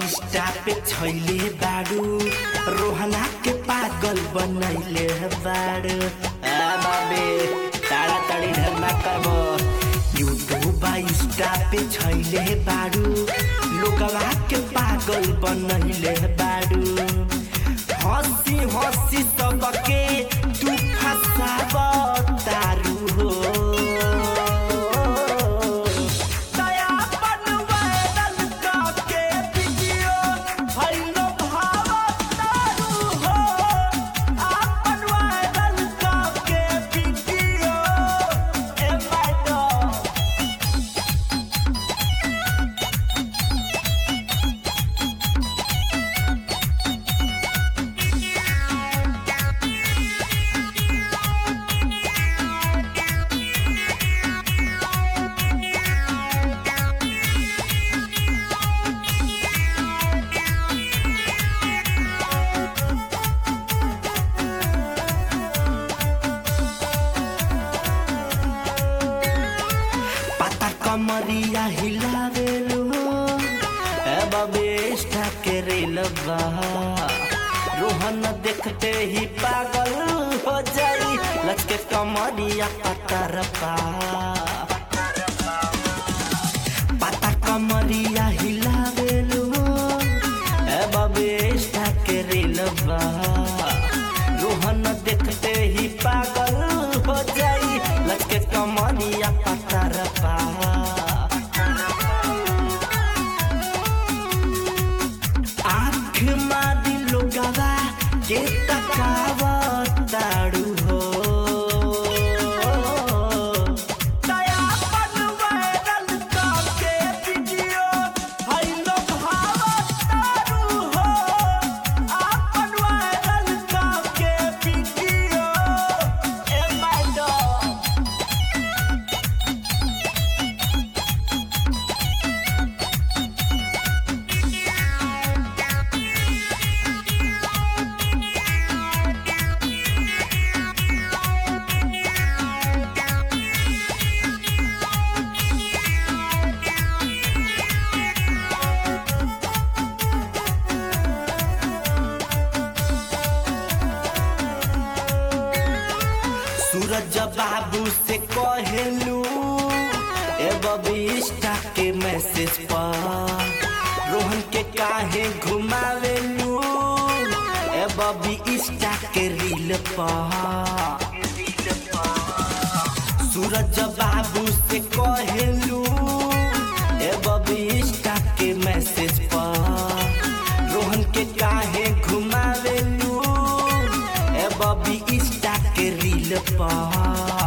Insta पे छैले बाड़ू रोहना के पागल बनैले बाड़ू आ बाबे ताड़ा ताड़ी ढेर ना करबो यूट्यूब इंस्टा पे छैले बाड़ू लोगवा के पागल बनैले बाड़ू हंसी हंसी सबके तू फसाब तारू हो दया बनवायरल करके वीडियो भइलो भावतारू हो आपन वायरल करके वीडियो ए मैडम पता कमरिया हिलावेलु ए बबेष्टा के रेलबा रोहन देखते ही पागल हो जाई लचके कमरिया पतरपा पता कमरिया हिलावेलु ए बबेष्टा के रेलबा रोहन देखते ही पागल हो जाई लचके कमरिया पतरपा आँख मादी लोगवा के तकावताड़ू हो दया बनवायरल करके वीडियो भइलो भावतारू हो आपन वायरल करके वीडियो ए मैडम सूरज बाबू से कहेलू ए बबिस्टा के मैसेज पर रोहन के काहे घुमावेलू ए बबी इंस्टा के रील पर सूरज बाबू से कहेलू ए बबी इंस्टा के मैसेज पर रोहन के काहे घुमावेलू ए बबी इंस्टा के रील पर